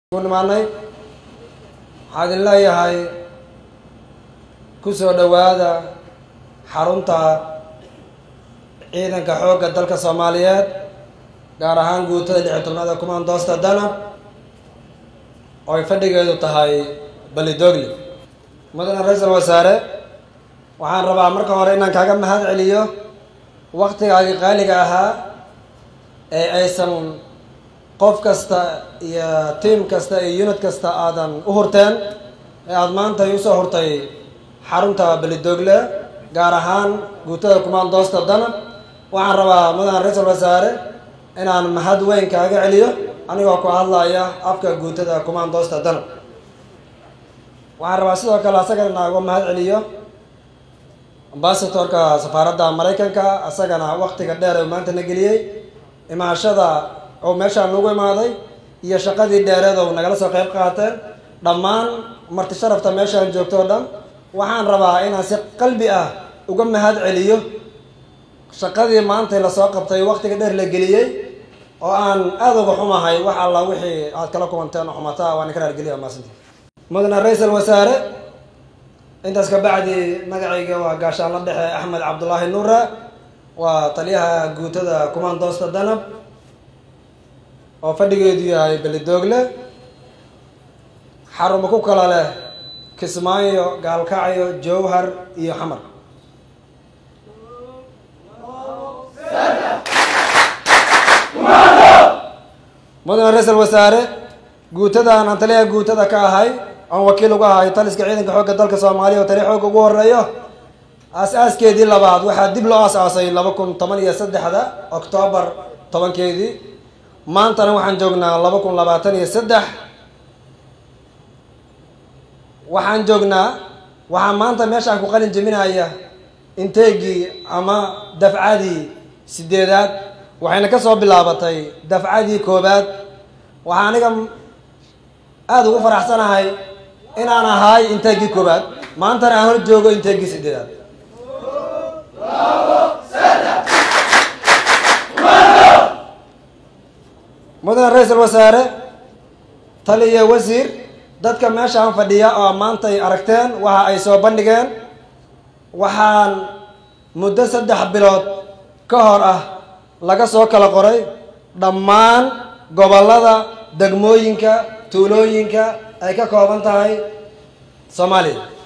nimaanay waxaa idin leeyahay ku soo dhowaada xarunta ciidanka xoogga dalka soomaaliyeed gaar ahaan guutada lix iyo tobnaad ee kumaandoosta danab oo ay fadhigeedu tahay balidoogli mudane ra-iisul wasaare waxaan rabaa marka hore inaan kaaga mahad celiyo waktigaagii qaaliga ahaa ee aysan qof kasta iyo tiam kasta iyo unit kasta aadan u hurteen ee aada maanta ay usoo hurtay xarunta belidoogle gaar ahaan guutada kumaandoosta danab waxaan rabaa mudane ra-iisul wasaare inaan mahad weyn kaaga celiyo anigoo ku hadlaya afka guutada kumaandoosta danab waxaan rabaa sidoo kale asagana inaagu mahad celiyo ambasatorka safaaradda maraykanka asagana waktiga dheer ee maanta na geliyey imaashada oo meeshaan nagu imaaday iyo shaqadii dheereed oo nagala soo qayb qaateen dhammaan marti sharafta meeshaan joogto o dhan waxaan rabaa inaan si qalbi ah uga mahad celiyo shaqadii maantay lasoo qabtay waktiga dheer la geliyey oo aan aada uga xumahay wax alla wixii aad kala kumanteen oo xumataa waan ka raargeliya maasinti mudane ra-iisul wasaare intaas ka bacdi magacayga waa gaashaanla dhexe axmed cabdulaahi nuure waa taliyaha guutada kumaandoosta danab oo fadhigeedu yahay belidoogle xarumo ku kala leh kismaayo gaalkacyo jowhar iyo xamar mudane ra-iisul wasaare guutadan aan taliyaha guutada ka ahay aan wakiil uga ahay taliska ciidanka xoogga dalka soomaaliya oo tali xoogga ugu horeeyo aas-aaskeedii labaad waxaa dib loo aas-aasay laba kun toban iyo saddexda oktoobar tobankeedii maantana waxaan joognaa laba kun labaatan iyo saddex waxaan joognaa waxaa maanta meeshaan ku qalin jeminaya inteegii ama dafcadii sideedaad waxayna ka soo bilaabatay dafcadii koobaad waxaa aniga aada ugu faraxsanahay inaan ahay inteegii koobaad maantana aan hor joogo inteegii sideedaad mudane ra-iisul wasaare taliya wasiir dadka meeshaan fadhiya oo maantay aragteen waxa ay soo bandhigeen waxaan muddo saddex bilood ka hor ah laga soo kala qoray dhammaan gobollada degmooyinka tuulooyinka ay ka kooban tahay soomaaliya